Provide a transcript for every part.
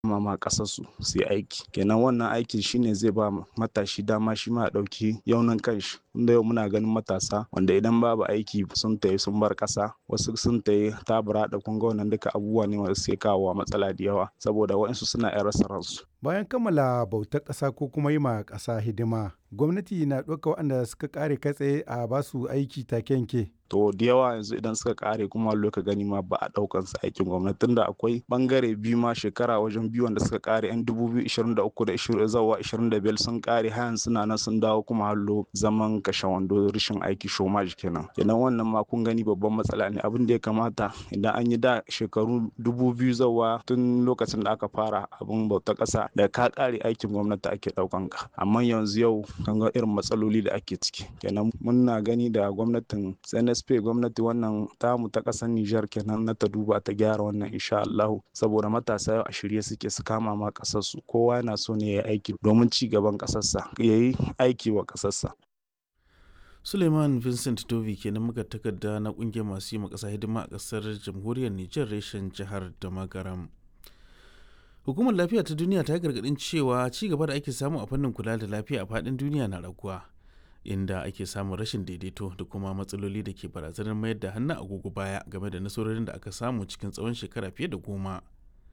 ma kasarsu su yi aiki kenan wannan aikin shine zai ba matashi dama shi ma ya ɗauki yaunin kanshi inda yau muna ganin matasa wanda idan babu aiki sun tayi sun bar ƙasa wasu sun tayi tabura da kunga wannan duka abubuwa ne wanda suke kawo matsala da yawa saboda waɗansu suna yan rasa ransu bayan kammala bautar ƙasa ko kuma yi ma ƙasa hidima gwamnati na ɗauka waɗanda suka ƙare kai tsaye a basu aiki take yanke to da yawa yanzu idan suka kare kuma loka gani ma ba a daukan su aikin gwamnati tunda akwai bangare biyu ma shekara wajen biyu wanda suka kare yan 2023 da 20 zawa 25 sun kare hayan suna nan sun dawo kuma hallo zaman kashe wando rashin aiki shomaj kenan kenan wannan ma kun gani babban matsala ne abin da ya kamata idan an yi da shekaru 2000 zawa tun lokacin da aka fara abin bauta kasa da ka kare aikin gwamnati ake daukan ka amma yanzu yau kan ga irin matsaloli da ake ciki kenan muna gani da gwamnatin SNS SP gwamnati wannan tamu ta ƙasar Nijar kenan na ta duba ta gyara wannan insha Allahu saboda matasa yau a shirye suke su kama ma ƙasar su kowa yana so ne ya yi aiki domin ci gaban ƙasarsa ya yi aiki wa ƙasarsa. Suleiman Vincent Dovi kenan muka takarda na kungiyar masu yi ma ƙasa hidima a ƙasar jamhuriyar Nijar reshen jihar da Magaram. Hukumar lafiya ta duniya ta yi gargaɗin cewa ci gaba da ake samu a fannin kula da lafiya a faɗin duniya na raguwa. inda ake samun rashin daidaito da kuma matsaloli da ke barazanar mayar da hannun agogo baya game da nasarorin da aka samu cikin tsawon shekara fiye da goma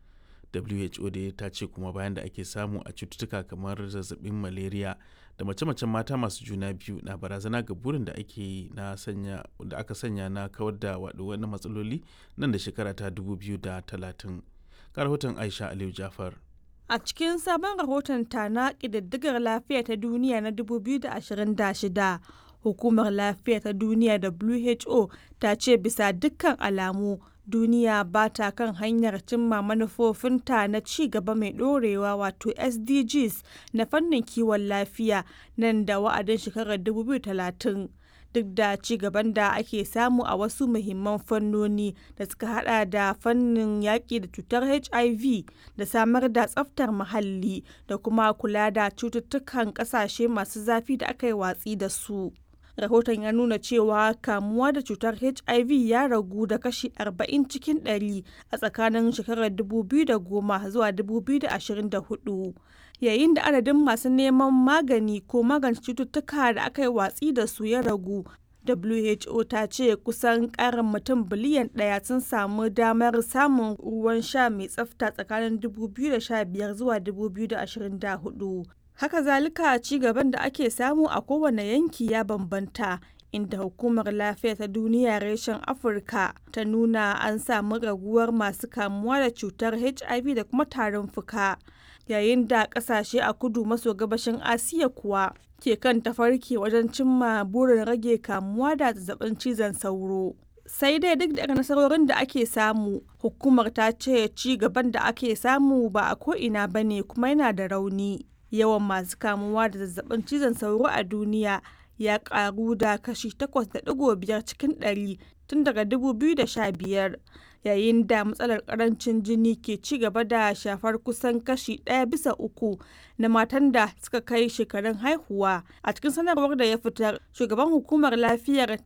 who da ta ce kuma bayan da ake samu a cututtuka kamar zazzabin malaria da mace-macen mata masu juna biyu na barazana ga burin da ake na sanya da aka sanya na kawar da wani matsaloli nan da shekara ta 2030 rahoton aisha aliyu jafar A cikin sabon rahoton ta na ƙididdigar lafiya ta duniya na 2026, Hukumar Lafiya ta Duniya WHO ta ce bisa dukkan alamu duniya ba ta kan hanyar cimma manufofinta na ci gaba mai ɗorewa wato SDGs na fannin kiwon lafiya nan da wa'adin shekarar 2030. duk da ci gaban da ake samu a wasu muhimman fannoni da suka hada da fannin yaƙi da cutar hiv da samar da tsaftar muhalli da kuma kula da cututtukan ƙasashe masu zafi da aka yi watsi da su rahoton ya nuna cewa kamuwa da cutar hiv ya ragu da kashi 40 cikin 100 a tsakanin shekarar 2010 zuwa 2024 yayin da adadin masu neman magani ko magance cututtuka da aka yi watsi da su ya ragu WHO ta ce kusan karin mutum biliyan ɗaya sun samu damar samun ruwan sha mai tsafta tsakanin 2015 zuwa 2024. Haka zalika ci gaban da ake samu a kowane yanki ya bambanta inda hukumar lafiya ta duniya reshen afirka ta nuna an samu raguwar masu kamuwa da cutar hiv da kuma tarin fuka yayin da kasashe a kudu maso gabashin asiya kuwa ke kan tafarki wajen cimma burin rage kamuwa da zazzabin cizon sauro sai dai duk da nasarorin da ake samu hukumar ta ce ci gaban da ake samu ba a ko'ina ba ne kuma yana da rauni yawan masu kamuwa da zazzabin cizon sauro a duniya ya karu da kashi 8.5 cikin 100 tun daga 2015 yayin da matsalar karancin jini ke ci gaba da shafar kusan kashi ɗaya bisa uku na matan da suka kai shekarun haihuwa a cikin sanarwar da ya fitar shugaban hukumar lafiyar